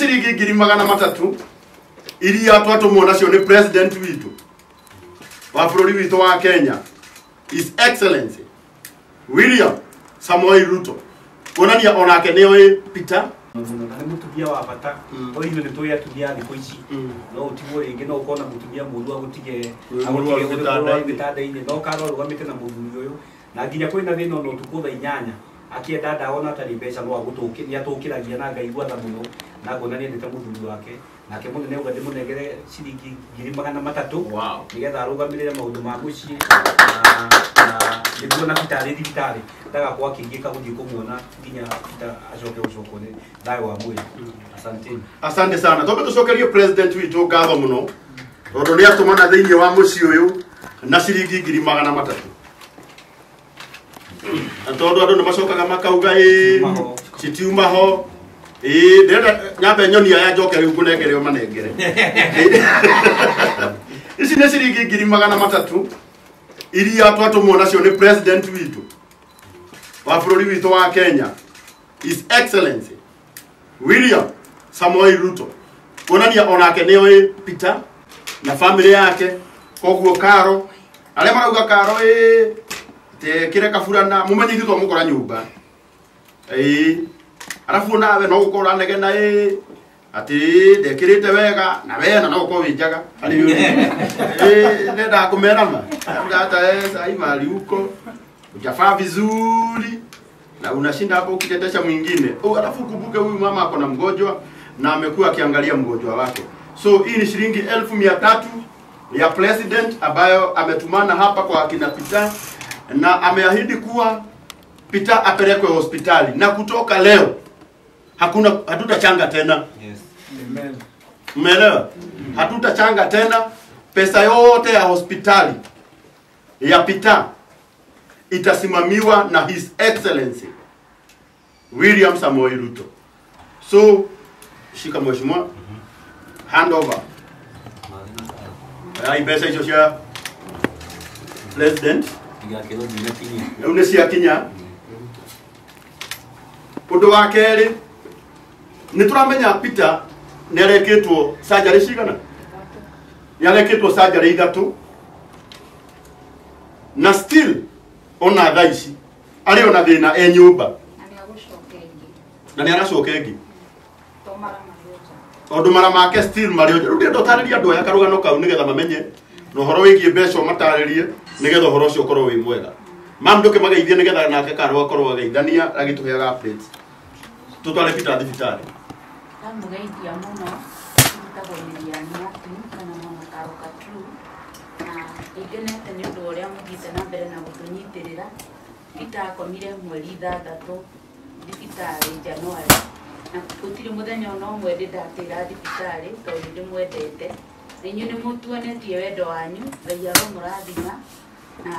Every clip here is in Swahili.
ciringi ngiri magana matatu iria twatũmwo nacio nĩ president witũ wa bũrũri witũ wa kenya his excellency william samoei ruto kuonania onake nĩ oĩ peter mũno na nĩ mũtumia wa bata Mm. to ithuĩ nĩ tũĩ atumia a thikũ ici Mm. no ũtigwo rĩngĩ no ũkorwo na mũtumia mũru agũtige Wĩ mũrwaru gĩtanda-inĩ. gĩtanda-inĩ no karwo arũgamĩte na mũthuri ũyũ na nginya kwĩ na thĩna ona ũtukũ thaa inyanya akĩenda ndawa na atarĩ mbeca no agũtũkĩ nĩ atũkĩragia na ngaigua tha mũno na ngona nĩ endete mũthuri wake nake mũnene uga ndĩmũnengere ciringi ngiri magana matatũ Wow. nĩgetha arũgamĩrĩre maũndũ ma mũciĩ na- na nĩguo na bitarĩ thibitarĩ ndagakorwo akĩingĩka gũthiĩ kũmuona nginya Peter acoke gũcokwo nĩ thayũ wa mwĩrĩ asanteni asante sana tobe tucokerie president witũ ngatho mũno tondũ nĩ atũmana thĩinĩ wa mũciĩ ũyũ na ciringi ngiri magana matatũ na tondũ andũ nĩ macokaga makauga ĩ Citiuma ho. citiuma ho ĩ ndĩrenda nyambe nyonia ya njoke rĩu ngũnengere o manengere ici nĩ ciringi ngiri magana matatũ iria twatũmwo nacio nĩ president witũ wa bũrũri witũ wa kenya his excellency william samoei ruto kuonania onake nĩ oĩ peter na bamĩrĩ yake koguo karo arĩa marauga karo ĩ tekĩre kaburana mũmenye ithuĩ twamũkora nyũmba ĩ arabu nawe no gũkorwo ũranegena ĩ atĩ ndekĩrĩte wega na wena no gũkorwo wĩ njaga harĩ ĩ nenda kũmerama hata sai mali huko ujafaa vizuri na unashinda hapo ukitetesha mwingine oh, alafu kumbuke huyu mama ako na mgonjwa na amekuwa akiangalia mgonjwa wake so hii ni shilingi elfu mia tatu ya president ambayo ametumana hapa kwa akina Peter na ameahidi kuwa Peter apelekwe hospitali na kutoka leo hakuna hatutachanga tena yes. Umeelewa? Hatutachanga tena pesa yote ya hospitali ya Peter itasimamiwa na His Excellency William Samoei Ruto. So shika mheshimiwa, hand over. Ai pesa hizo cia president igakĩrwo nginya kinyia rĩu nĩ ciakinya ũndũ wa kerĩ nĩ tũramenya peter nĩ arekĩtwo surgery cigana nĩ arekĩtwo surgery ithatũ na still ona thaa ici arĩ ona thĩna e nyũmba na nĩ agũcoka ĩngĩ na nĩ aracoka ĩngĩ to mara marĩoja maũndũ mara make still marĩ rĩu ndĩrenda ũtarĩria andũ aya karũgano kau nĩgetha mamenye na ũhoro wĩgiĩ mbeca ũmatarĩrie nĩgetha ũhoro ũcio ũkorwo wĩ mwega mam ndũke mageithie nĩgetha nake karo akorwo ageithania agĩtũheaga updates tũtware peter thibitarĩ ndamũgeithia mũno ndutagwo mĩriani atu kana mama karoka tu na nĩngenete nĩ ũndũ ũrĩa mũthiĩte na mbere na gũtũnyitĩrĩra Peter akomire mweri ithathatũ thibitarĩ Januari na gũtirĩ mũthenya ona ũmwe ndĩ ndatĩra thibitarĩ tondũ ndĩmwendete na inyuĩ nĩ mũtuonetie wendo wanyu ngai aromũrathima na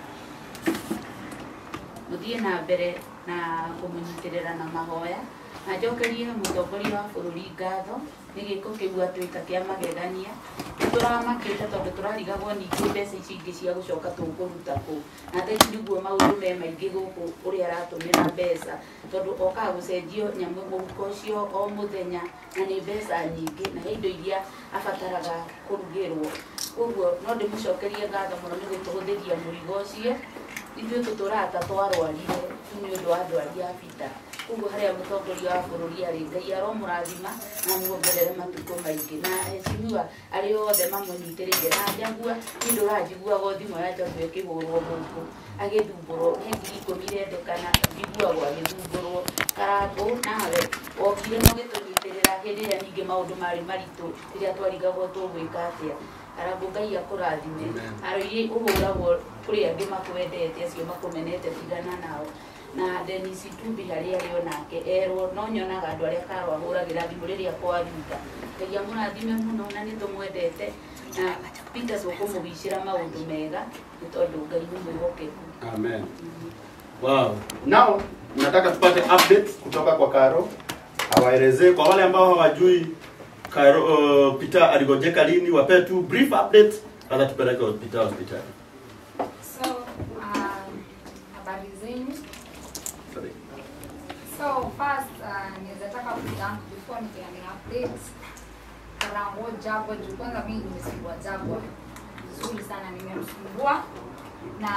mũthiĩ na mbere na kũmũnyitĩrĩra na mahoya na njokerie mũtongoria wa bũrũri ngatho nĩ gĩko kĩu atuĩka kĩa magegania nĩ tũramakĩte tondũ tũrarigagwo ningĩ mbeca ici ingĩ cia gũcoka tũkũruta kũ na thaici nĩguo maũndũ me maingĩ gũkũ ũrĩa aratũmĩra mbeca tondũ okaga gũcenjio nyamũ mũhuko ũcio o mũthenya na nĩ mbeca nyingĩ na he indo iria abataraga kũrugĩrwo koguo no ndĩmũcokerie ngatho mũno nĩ gũtũhũthĩria mũrigo ũcio ithuĩ tũtũraga ta twarwarire nĩ ũndũ wa ndwari ya bita koguo harĩa mũtongoria wa bũrũri arĩ ngai aromũrathima na muongerere matukũ maingĩ na heshimiwa arĩ othe mamũnyitĩrĩire na njagua nĩ ũndũ ũranjiguaga thimũ ya njogu ĩkĩhũrwo gũkũ agĩthumbũrwo he ngiri ikũmi irendekana njiguagwo agĩthumbũrwo karangũ nawe wokire no gĩtũnyitĩrĩra hĩndĩ ĩrĩa ningĩ maũndũ marĩ maritũ rĩrĩa twarigagwo tũgwĩka atĩa karangũ ngai akũrathime arũirie ũhũragwo kũrĩ angĩ makwendete acio makũmenete tigana nao na Dennis Tumbi harĩa arĩ onake erwo no nyonaga andũ arĩa karo ahũragĩra thimũ rĩrĩa kwaruta ngai amũrathime mũno na nĩ tũmwendete na Peter tũkũmũgicĩra maũndũ mega nĩ tondũ ngai nĩ mwĩhokeku Amen. Wow. Now nataka tupate updates kutoka kwa Karo, awaelezee kwa wale ambao hawajui Karo, uh, Peter aligojeka lini, wape tu brief updates, hata tupeleke Peter hospitali. So, um, habari zenu. Sorry. So, first, uh, naweza taka kuthank before nikianza update Karango Jagwa juu kwanza mimi nimesumbua Jagwa vizuri sana nimemsumbua na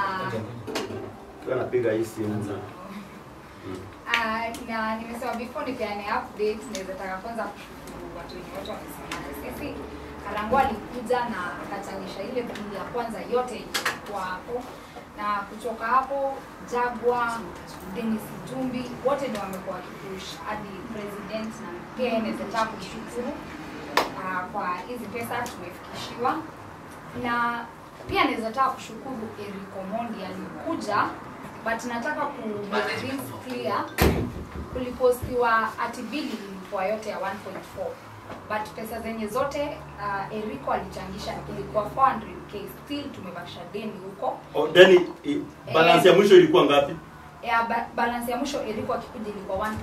Kwa napiga hii simu na Ah, na nimesema before nipeane update naweza taka kwanza kushukuru watu wenye wote wamesimama na sisi. Karango alikuja na akachangisha ile bili ya kwanza yote ilikuwa hapo, na kutoka hapo Jagwa, Dennis Jumbi wote ndio wamekuwa wakipush hadi president, na pia naweza taka kushukuru ah, kwa hizi pesa tumefikishiwa, na pia naweza taka kushukuru Eric Omondi alikuja but nataka ku make things clear kulipostiwa ati bili ilikuwa yote ya 1.4 but pesa zenye zote uh, Eriko alichangisha ilikuwa 400k still tumebakisha deni huko oh, deni i- balance ya mwisho ilikuwa ngapi? ya ba balance ya mwisho Eriko akikuja ilikuwa 1.4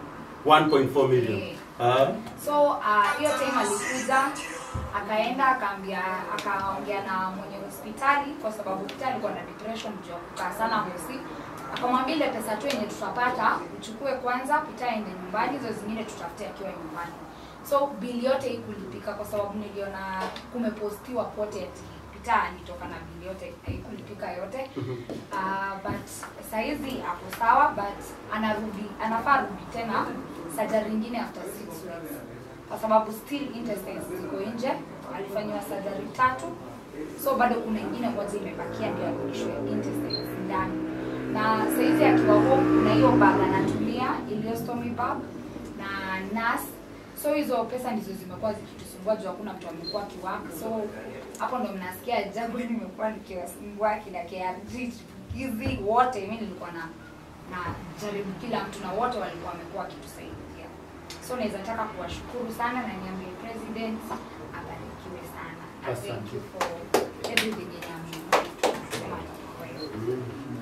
1.4 million. Eh. Ah. so uh, hiyo time alikuja akaenda akaambia akaongea na mwenye hospitali kwa sababu Peter alikuwa na depression juu ya kukaa sana hosi akamwambia ile pesa tu yenye tutapata uchukue kwanza Peter aende nyumbani hizo zingine tutafute akiwa nyumbani so bili yote hii kulipika kwa sababu niliona kumepostiwa kote ati Peter alitoka na bili yote haikulipika yote uh, but saizi ako sawa but anarudi anafaa rudi tena surgery ingine after six weeks kwa sababu still intestines ziko nje alifanyiwa surgery tatu so bado kuna ingine moja imebakia ndio arudishwe intestines ndani na saizi akiwa home kuna hiyo bag anatumia iliyostomy bag na nas so hizo pesa ndizo zimekuwa zikitusumbua juu hakuna mtu amekuwa akiwork so hapo ndo mnasikia jagu nimekuwa nikiwasumbua kina KRG hizi wote mi nilikuwa na na jaribu kila mtu na wote walikuwa wamekuwa wakitusaidia so naweza taka kuwashukuru sana na niambie president abarikiwe sana na thank Asante. you for everything yenye amesema kwa hiyo.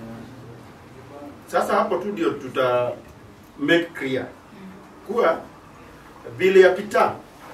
Sasa hapo tu ndio tuta make clear kuwa bili ya pita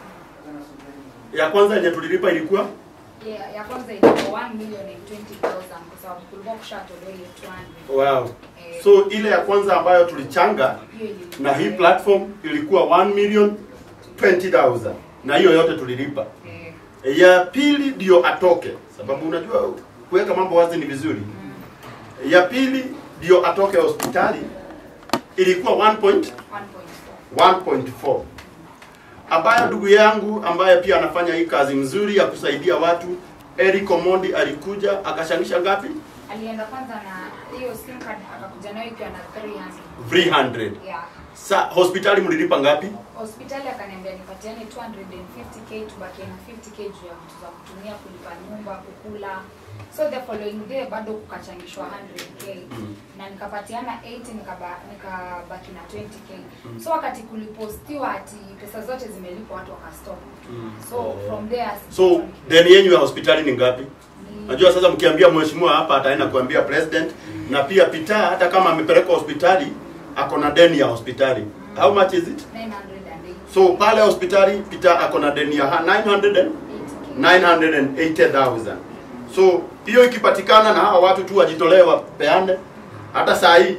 ya kwanza yenye tulilipa ilikuwa Yeah, ya kwanza ilikuwa 1 million and 20,000 kwa sababu kulikuwa kushatolewa ile 200 wow. Eh, So ile ya kwanza ambayo tulichanga hiyo ilikuwa- na hii platform ilikuwa 1 million 20,000 na hiyo yote tulilipa. Eh, Ya pili ndio atoke, sababu unajua kuweka mambo wazi ni vizuri. mm, Ya pili ndio atoke hospitali ilikuwa 1. 1.4 1.4 ambayo ndugu yangu ambaye pia anafanya hii kazi mzuri ya kusaidia watu Eric Omondi alikuja akashangisha ngapi? alienda kwanza na hiyo sim card akakuja nayo ikiwa na 300 300. yeah Sa hospitali mlilipa ngapi? hospitali akaniambia nipatiane 250k tubakie na 50k juu ya vitu za kutumia kulipa nyumba kukula so the following day bado kukachangishwa 100k Mm. na nikapatiana 80 nikaba- nikabaki na 20k so wakati kulipostiwa ati pesa zote zimelipwa watu wakastop so from there So deni yenu ya hospitali ni ngapi? ni- Najua sasa mkiambia mheshimiwa hapa ataenda kuambia president na pia Peter hata kama amepelekwa hospitali ako na deni ya hospitali. How much is it? 980 So pale hospitali Peter ako na deni ya 900 and 80k 980,000. So hiyo ikipatikana na hawa watu tu wajitolee wapeane, hata saa hii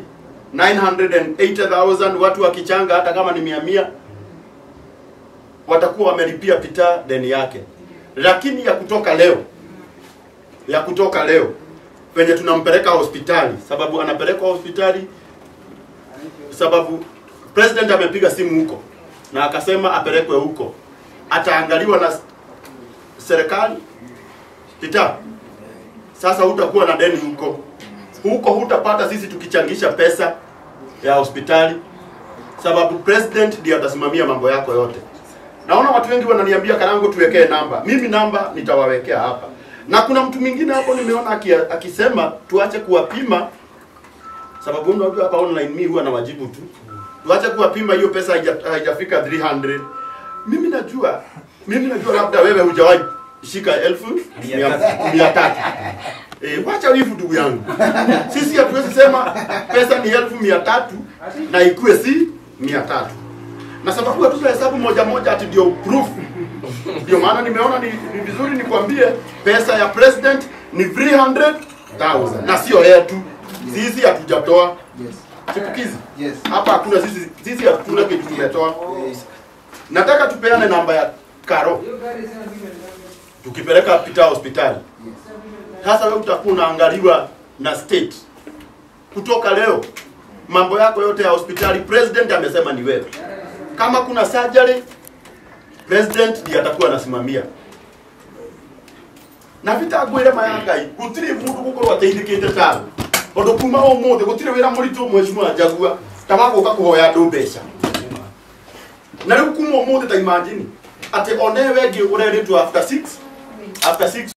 980,000 watu wakichanga, hata kama ni mia mia, watakuwa wamelipia Peter deni yake. Lakini ya kutoka leo, ya kutoka leo penye tunampeleka hospitali, sababu anapelekwa hospitali sababu president amepiga simu huko na akasema apelekwe huko, ataangaliwa na serikali Peter, sasa hutakuwa na deni huko. Huko hutapata sisi tukichangisha pesa ya hospitali, sababu president ndiye atasimamia mambo yako yote. Naona watu wengi wananiambia Karango, tuwekee namba. Mimi namba nitawawekea hapa, na kuna mtu mwingine hapo nimeona aki, akisema tuache kuwapima, sababu unajua hapa online mimi huwa nawajibu tu, tuache kuwapima, hiyo pesa haija- haijafika 300. Mimi najua mimi najua labda wewe hujawahi shika elfu mia mia tatu. Eh, wacha wivu ndugu yangu. Sisi hatuwezi sema pesa ni elfu mia tatu na ikuwe si mia tatu. Na sababu hatuna hesabu moja moja ati ndio proof. Ndio maana nimeona ni, ni vizuri nikwambie pesa ya president ni 300,000 na sio yetu. Sisi hatujatoa. Yes. Chipukizi. Yes. Hapa hakuna sisi sisi hatuna kitu tumetoa. Yes. nataka tupeane namba ya karo tukipeleka pita hospitali sasa wewe utakuwa unaangaliwa na state kutoka leo mambo yako yote ya hospitali president amesema ni wewe kama kuna surgery president ndiye atakuwa anasimamia na bitagwire mayangai gutiri mundu gukorwo ateithikite tawe undu kuma umuthi gutiri wira muritu mweshimwa njagua tamaguka kuhoya andu mbeca na riu kuma umuthi ta imagine ati onewe ngi ureritwo after 6 after 6